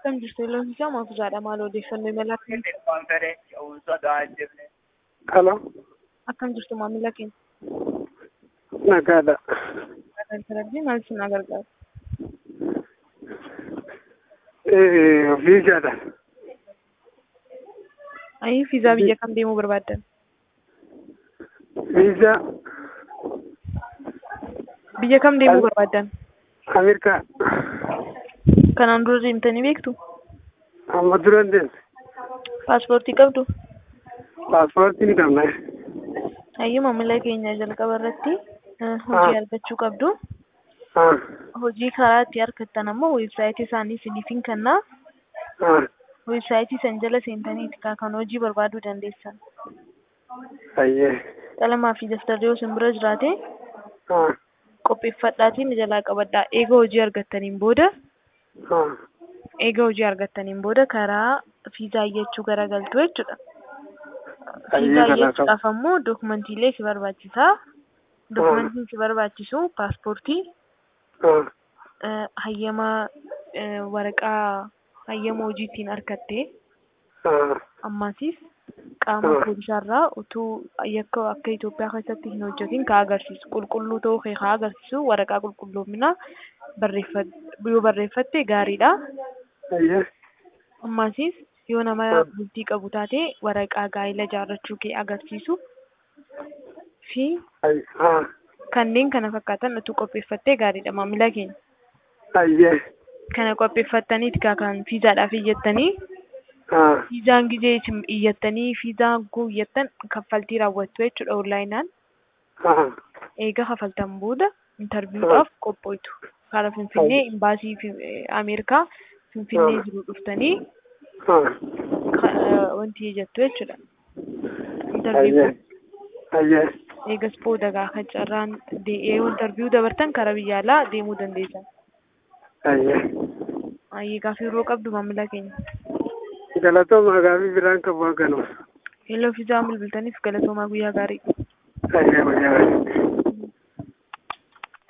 Akkam jirtu Iloofisaa Maafusaadha. Maal odeeffannoo imala akkamii? Halo, Akkam jirtu maamila keenya? nagaadha. Gargaarbii maal isin gargaaru? Eh, Viizaadha. Ayii fiizaa biyya kam deemuu barbaaddan? Viizaa Biyya kam deemuu barbaaddan? Ameerikaa. Kanaan dura deemtanii beektu? Amma duran deemte. Paaspoortii qabdu? Paaspoortii ni qabna. Ayii maamila keenya jalqaba irratti eh, hojii argachuu qabdu. Ah, Hojii karaa itti argattan ammoo weebsaayitii isaanii isiniifin kennaa. ah, Weebsaayitii san jala seentaniiti kan hojii barbaaduu dandeessan. ayyee. Qalamaa fi daftarri yoo isin bira jiraate Ah, qopheeffadhaatiin jalaa qabadhaa. Eega hojii argattaniin booda ah, eega hojii argattaniin booda karaa fiizaa iyyachuu garagaltu jechuudha. Ayyee Fiizaa kana iyyachuudhaaf ammoo dookumantiilee si barbaachisa. Dookumantiin si barbaachisu paaspoortii, ah, eh, hayyama eh, waraqaa hayyama hojii ittiin argatte ah, ammasiis qaama Ah. poolisaarraa utuu yakka akka Itoophiyaa keessatti hin hojjetin ka agarsiisu qulqulluu ta'uu kee ka agarsiisu waraqaa qulqulloominaa barreeffat yoo barreeffatte gaariidha. ayyee. Ammasiis yoo nama Ah. bultii qabu taate waraqaa gaa'ila jaarrachuu kee agarsiisu fi Ay- ah, kanneen kana fakkaatan utuu qopheeffattee gaariidha maamila keenya. ayyee. Kana qopheeffattaniiti kaa kan fiizaadhaaf iyyattanii Ah, fiizaan gizee isin iyyattanii fiizaan guu iyyattan kaffaltii raawwattu jechuudha onlaayinaan. ah, Eega kafaltan booda intarviidhaaf qophoitu. Karaa Finfinnee imbaasii fi- eh, Ameerikaa Finfinnee Ah. jiru dhuftanii ah, ka- eh, wanti jettu jechuudha. Intarviidhaaf ayyee. Ayyee. eegas booda gaafa carraan dee'ee intarviiduu dabartan karaa biyya alaa deemuu dandeessan. Ayyee. Ayyee gaafa yeroo qabdu maamila keenya. Galatooma gaafii biraan qabu haganu. Hello fiizaa bilbiltaniif galatoomaa guyyaa gaarii. Ayyee, guyyaa gaarii.